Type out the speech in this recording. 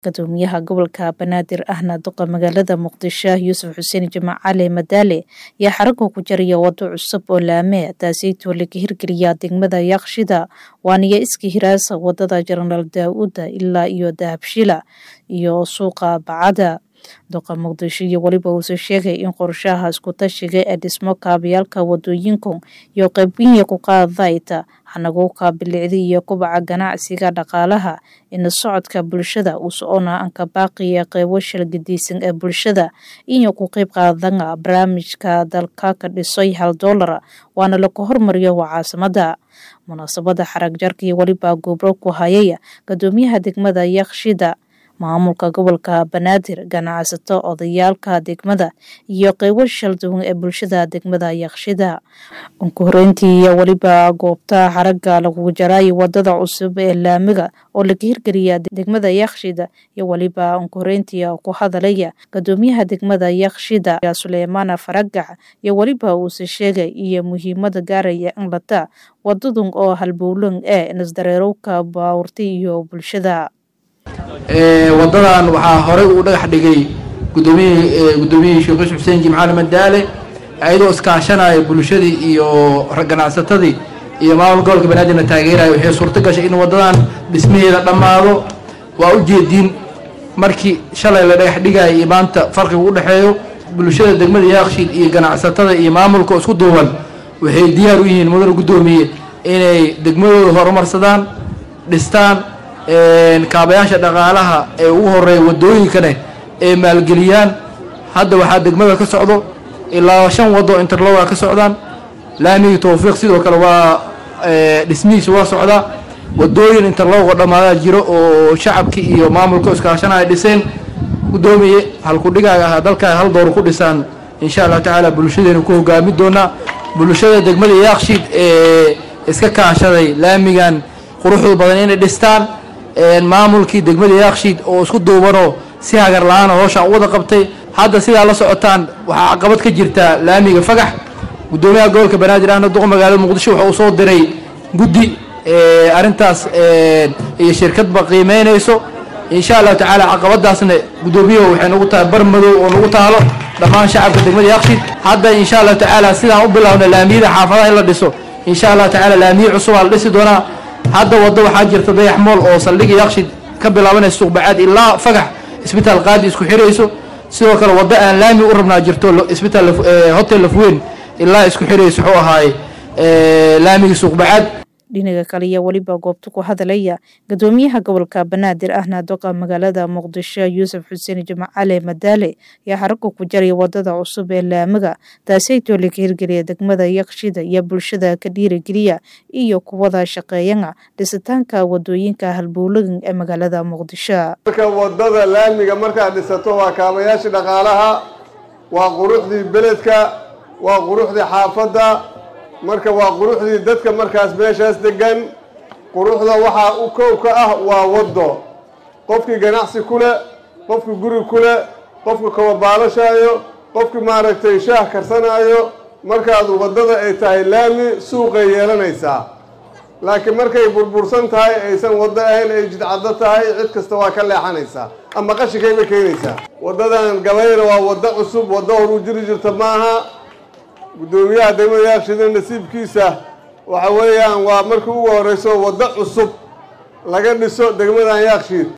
Guddoomiyaha gobolka Banaadir ahna duqa magaalada Muqdisho Yuusuf Xuseen Jimaac Cali Madaale ayaa xaragga ku jaraya wado cusub oo laame taasaytoo laga hirgeliyaa degmada Yaaqshida waaniyo iska hiraasa wadada Jenaraal Daawuda ilaa iyo Dahabshila iyo suuqa Bacada duqa muqdisho iyo weliba uuse sheegay in qorshaha isku-tashiga ee dhismo kaabayaalka wadooyinku iyo qaybginya ku qaadayta hanaguuka bilicda iyo kubaca ganacsiga dhaqaalaha ina socodka bulshada uu socona anka baaqiya qeybo shalgadiisan ee bulshada iyo ku qeyb qaadana barnaamijka dalka ka dhisay hal doolar waana lagu hormariyo waa caasimada munaasabada xarag jarka iyo weliba gobro ku hayaya guddoomiyaha degmada Yaaqshida maamulka gobolka Banaadir ganacsato odayaalka degmada iyo qeybo shalduwan ee bulshada degmada Yaaqshida ugu horeyntii weliba goobta xaragga lagu jaray wadada cusub ee laamiga oo laga hirgeliya degmada Yaaqshida iyo weliba ugu horeyntii ku hadalaya guddoomiyaha degmada Yaaqshida Suleymaan Faragax iyo weliba uu sheegay iyo muhiimada gaaraya in lata wadadun oo halbowlan ee nasdareerowka baawurta iyo bulshada wadadan waxaa horey uu dhagax dhigay gudoomiye guddoomiyihii sheekh yuusuf xuseen jimcaali madaale ayadoo iskaashanaya bulshadii iyo ganacsatadii iyo maamul gobolka banaadirna taageeraya waxay suurto gashay in wadadan dhismaheeda dhammaado waa u jeediin markii shalay la dhagax dhigaya iyo maanta farqiga u dhexeeyo bulshada degmada yaaqshiid iyo ganacsatada iyo maamulka isku duuban waxay diyaar u yihiin mudane guddoomiye inay degmadooda horumarsadaan dhistaan kaabayaasha dhaqaalaha ee ugu horeeya wadooyinkane ee maalgeliyaan hadda waxaa degmada ka socdo ilaa shan wado interloga ka socdaan laamigii towfiiq sidoo kale waa dhismihiisa waa socdaa wadooyin interlogo dhammaadaa jiro oo shacabkii iyo maamulka iskaashanaya dhiseen guddoomiye halkudhigaaga ahaa dalkaa hal door ku dhisaan insha allahu tacaala bulshadeenu ku hogaami doonaa bulshada degmada yaaqshiid ee iska kaashaday laamigan quruxdu badan inay dhistaan maamulkii degmada yaaqshiid oo isku duubanoo si hagar la-aana hooshaan u wada qabtay hadda sidaa la socotaan waxaa caqabad ka jirtaa laamiga fagax guddoomiyaha gobolka banaadir ahna duqa magaalada muqdisho waxa uu soo diray guddi arrintaas iyo shirkadba qiimeynayso insha allahu tacaala caqabadaasna guddoomiyahu waxay nagu tahay bar madow oo nagu taalo dhammaan shacabka degmada yaaqshiid hadda insha allahu tacaala sidaan u bilaabna laamiyada xaafadaha in la dhiso insha allahu tacaala laamiye cusubaa la dhisi doonaa hadda waddo waxaa jirta dayax mool oo saldhigii yaaqshid ka bilaabanaysa suuqbacaad ilaa fagax isbitaal qaadi isku xirayso sidoo kale waddo aan laami u rabnaa jirto isbitaal hotel lafweyn ilaa isku xirayso wuxuu ahaaye laamigii suuqbacaad dhinaga kale iyo weliba goobta ku hadalaya guddoomiyaha gobolka banaadir ahna duqa magaalada muqdisho yuusuf xuseen jimaac cali madaale ayaa xaragga ku jaraya wadada cusub ee laamiga taasaytoo laga hirgeliya degmada yaqshida iyo bulshada ka dhiirigeliya iyo kuwada shaqeeyana dhisitaanka wadooyinka halbowlagan ee magaalada muqdisho marka wadada laamiga markaad dhisato waa kaabayaashii dhaqaalaha waa quruxdii beledka waa quruxdii xaafadda marka waa quruxdii dadka markaas meeshaas degan quruxda waxaa u kow ka ah waa waddo qofkii ganacsi ku leh qofkii guri ku leh qofkii kababaalashaayo qofkii maaragtay shaah karsanaayo markaad waddada ay tahay laami suuqay yeelanaysaa laakiin markay burbursan tahay aysan waddo ahayn ay jidcaddo tahay cid kasta waa ka leexanaysaa ama qashinkayba keenaysaa waddadan gabayna waa waddo cusub waddo horuu jiri jirta maaha guddoomiyaha degmada yaaqshida nasiibkiisa waxa weeyaan waa markii ugu horreyso waddo cusub laga dhiso degmadan yaaqshiid